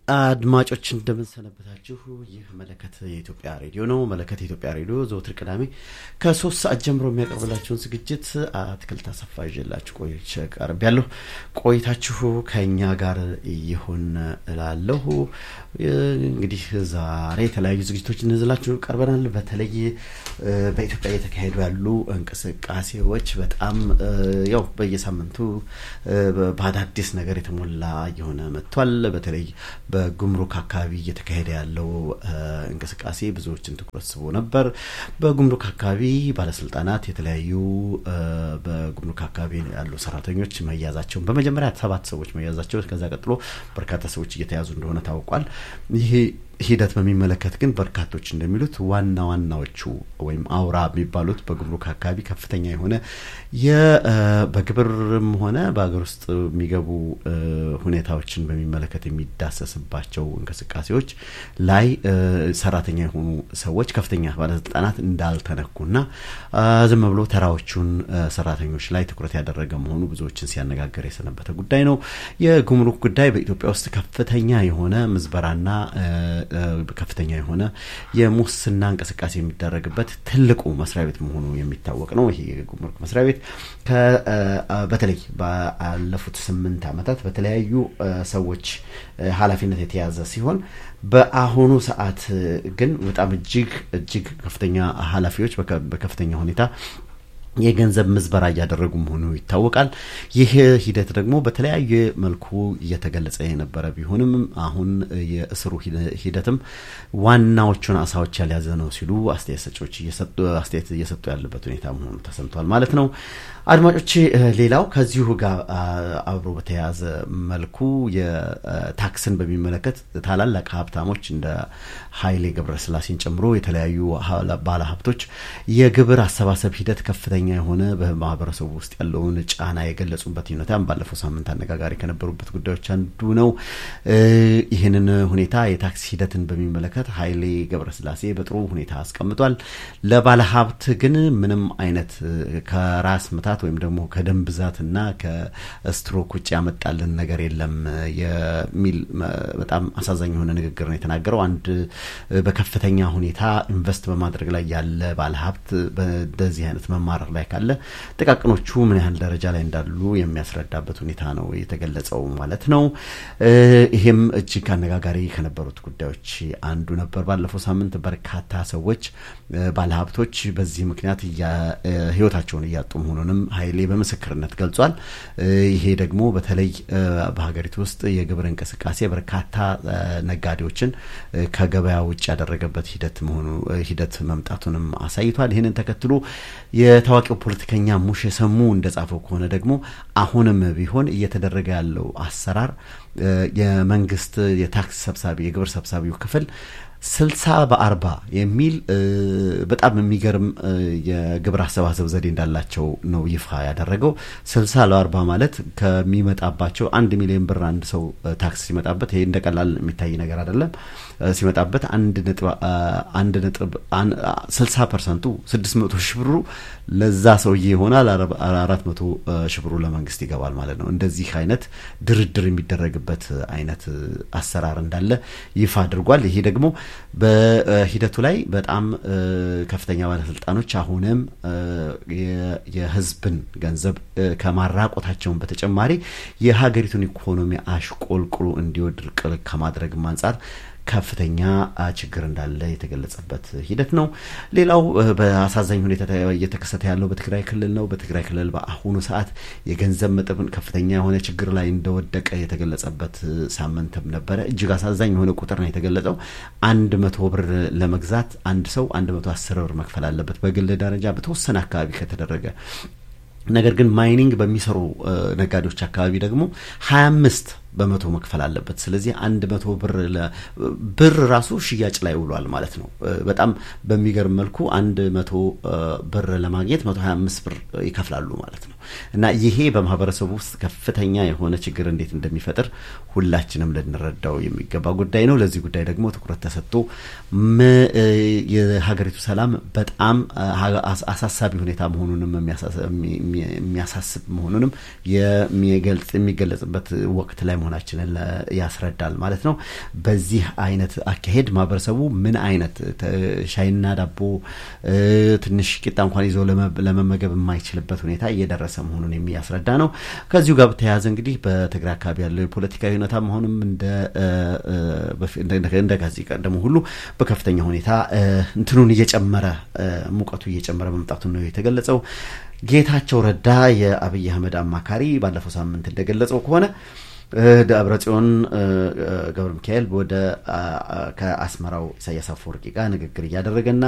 አድማጮች እንደምንሰነበታችሁ። ይህ መለከት የኢትዮጵያ ሬዲዮ ነው። መለከት የኢትዮጵያ ሬዲዮ ዘወትር ቅዳሜ ከሶስት ሰዓት ጀምሮ የሚያቀርብላችሁን ዝግጅት አትክልት አሰፋ ይዤላችሁ ቆይቼ ቀርቤያለሁ። ቆይታችሁ ከእኛ ጋር ይሁን እላለሁ። እንግዲህ ዛሬ የተለያዩ ዝግጅቶች እንዝላችሁ ቀርበናል። በተለይ በኢትዮጵያ እየተካሄዱ ያሉ እንቅስቃሴዎች በጣም ያው በየሳምንቱ በአዳዲስ ነገር የተሞላ እየሆነ መጥቷል። በተለይ በጉምሩክ አካባቢ እየተካሄደ ያለው እንቅስቃሴ ብዙዎችን ትኩረት ስቦ ነበር። በጉምሩክ አካባቢ ባለስልጣናት የተለያዩ በጉምሩክ አካባቢ ያሉ ሰራተኞች መያዛቸውን በመጀመሪያ ሰባት ሰዎች መያዛቸው ከዛ ቀጥሎ በርካታ ሰዎች እየተያዙ እንደሆነ ታውቋል። ይሄ ሂደት በሚመለከት ግን በርካቶች እንደሚሉት ዋና ዋናዎቹ ወይም አውራ የሚባሉት በጉምሩክ አካባቢ ከፍተኛ የሆነ በግብርም ሆነ በሀገር ውስጥ የሚገቡ ሁኔታዎችን በሚመለከት የሚዳሰስባቸው እንቅስቃሴዎች ላይ ሰራተኛ የሆኑ ሰዎች ከፍተኛ ባለስልጣናት እንዳልተነኩና ዝም ብሎ ተራዎቹን ሰራተኞች ላይ ትኩረት ያደረገ መሆኑ ብዙዎችን ሲያነጋገር የሰነበተ ጉዳይ ነው። የጉምሩክ ጉዳይ በኢትዮጵያ ውስጥ ከፍተኛ የሆነ ምዝበራና ከፍተኛ የሆነ የሙስና እንቅስቃሴ የሚደረግበት ትልቁ መስሪያ ቤት መሆኑ የሚታወቅ ነው። ይሄ የጉምሩክ መስሪያ ቤት በተለይ ባለፉት ስምንት ዓመታት በተለያዩ ሰዎች ኃላፊነት የተያዘ ሲሆን በአሁኑ ሰዓት ግን በጣም እጅግ እጅግ ከፍተኛ ኃላፊዎች በከፍተኛ ሁኔታ የገንዘብ ምዝበራ እያደረጉ መሆኑ ይታወቃል። ይህ ሂደት ደግሞ በተለያየ መልኩ እየተገለጸ የነበረ ቢሆንም አሁን የእስሩ ሂደትም ዋናዎቹን አሳዎች ያልያዘ ነው ሲሉ አስተያየት ሰጪዎች አስተያየት እየሰጡ ያለበት ሁኔታ መሆኑ ተሰምቷል ማለት ነው። አድማጮች፣ ሌላው ከዚሁ ጋር አብሮ በተያያዘ መልኩ የታክስን በሚመለከት ታላላቅ ሀብታሞች እንደ ኃይሌ ገብረስላሴን ጨምሮ የተለያዩ ባለሀብቶች የግብር አሰባሰብ ሂደት ከፍተኛ የሆነ በማህበረሰቡ ውስጥ ያለውን ጫና የገለጹበት ሁኔታም ባለፈው ሳምንት አነጋጋሪ ከነበሩበት ጉዳዮች አንዱ ነው። ይህንን ሁኔታ የታክስ ሂደትን በሚመለከት ኃይሌ ገብረስላሴ በጥሩ ሁኔታ አስቀምጧል። ለባለሀብት ግን ምንም አይነት ከራስ ምታት ወይም ደግሞ ከደም ብዛትና ከስትሮክ ውጭ ያመጣልን ነገር የለም የሚል በጣም አሳዛኝ የሆነ ንግግር ነው የተናገረው። አንድ በከፍተኛ ሁኔታ ኢንቨስት በማድረግ ላይ ያለ ባለሀብት በዚህ አይነት መማረር ላይ ካለ ጥቃቅኖቹ ምን ያህል ደረጃ ላይ እንዳሉ የሚያስረዳበት ሁኔታ ነው የተገለጸው ማለት ነው። ይሄም እጅግ አነጋጋሪ ከነበሩት ጉዳዮች አንዱ ነበር። ባለፈው ሳምንት በርካታ ሰዎች ባለሀብቶች በዚህ ምክንያት ህይወታቸውን እያጡ መሆኑንም ኃይሌ በምስክርነት ገልጿል። ይሄ ደግሞ በተለይ በሀገሪቱ ውስጥ የግብር እንቅስቃሴ በርካታ ነጋዴዎችን ከገበያ ውጭ ያደረገበት ሂደት መሆኑ ሂደት መምጣቱንም አሳይቷል። ይህንን ተከትሎ የታዋቂው ፖለቲከኛ ሙሼ ሰሙ እንደጻፈው ከሆነ ደግሞ አሁንም ቢሆን እየተደረገ ያለው አሰራር የመንግስት የታክስ ሰብሳቢ የግብር ሰብሳቢው ክፍል ስልሳ በአርባ የሚል በጣም የሚገርም የግብር አሰባሰብ ዘዴ እንዳላቸው ነው ይፋ ያደረገው። ስልሳ ለአርባ ማለት ከሚመጣባቸው አንድ ሚሊዮን ብር አንድ ሰው ታክስ ሲመጣበት ይሄ እንደ ቀላል የሚታይ ነገር አይደለም። ሲመጣበት አንድ ነጥብ አንድ ነጥብ ስልሳ ፐርሰንቱ ስድስት መቶ ሺህ ብሩ ለዛ ሰውዬ ይሆናል። አራት መቶ ሺህ ብሩ ለመንግስት ይገባል ማለት ነው። እንደዚህ አይነት ድርድር የሚደረግበት አይነት አሰራር እንዳለ ይፋ አድርጓል። ይሄ ደግሞ በሂደቱ ላይ በጣም ከፍተኛ ባለስልጣኖች አሁንም የህዝብን ገንዘብ ከማራቆታቸውን በተጨማሪ የሀገሪቱን ኢኮኖሚ አሽቆልቁሎ እንዲወድቅ ከማድረግም አንጻር ከፍተኛ ችግር እንዳለ የተገለጸበት ሂደት ነው። ሌላው በአሳዛኝ ሁኔታ እየተከሰተ ያለው በትግራይ ክልል ነው። በትግራይ ክልል በአሁኑ ሰዓት የገንዘብ መጠን ከፍተኛ የሆነ ችግር ላይ እንደወደቀ የተገለጸበት ሳምንትም ነበረ። እጅግ አሳዛኝ የሆነ ቁጥር ነው የተገለጸው። አንድ መቶ ብር ለመግዛት አንድ ሰው አንድ መቶ አስር ብር መክፈል አለበት በግል ደረጃ በተወሰነ አካባቢ ከተደረገ ነገር ግን ማይኒንግ በሚሰሩ ነጋዴዎች አካባቢ ደግሞ ሀያ አምስት በመቶ መክፈል አለበት። ስለዚህ አንድ መቶ ብር ብር ራሱ ሽያጭ ላይ ውሏል ማለት ነው። በጣም በሚገርም መልኩ አንድ መቶ ብር ለማግኘት መቶ ሀያ አምስት ብር ይከፍላሉ ማለት ነው እና ይሄ በማህበረሰቡ ውስጥ ከፍተኛ የሆነ ችግር እንዴት እንደሚፈጥር ሁላችንም ልንረዳው የሚገባ ጉዳይ ነው። ለዚህ ጉዳይ ደግሞ ትኩረት ተሰጥቶ የሀገሪቱ ሰላም በጣም አሳሳቢ ሁኔታ መሆኑንም የሚያሳስብ መሆኑንም የሚገለጽበት ወቅት ላይ መሆናችንን ያስረዳል ማለት ነው። በዚህ አይነት አካሄድ ማህበረሰቡ ምን አይነት ሻይና ዳቦ ትንሽ ቂጣ እንኳን ይዞ ለመመገብ የማይችልበት ሁኔታ እየደረሰ መሆኑን የሚያስረዳ ነው። ከዚሁ ጋር በተያያዘ እንግዲህ በትግራይ አካባቢ ያለው የፖለቲካዊ ሁኔታ መሆኑም እንደ ከዚህ ቀደሙ ሁሉ በከፍተኛ ሁኔታ እንትኑን እየጨመረ ሙቀቱ እየጨመረ መምጣቱን ነው የተገለጸው። ጌታቸው ረዳ የአብይ አህመድ አማካሪ ባለፈው ሳምንት እንደገለጸው ከሆነ ደብረ ጽዮን ገብረ ሚካኤል ወደ ከአስመራው ኢሳያስ አፈወርቂ ጋር ንግግር እያደረገና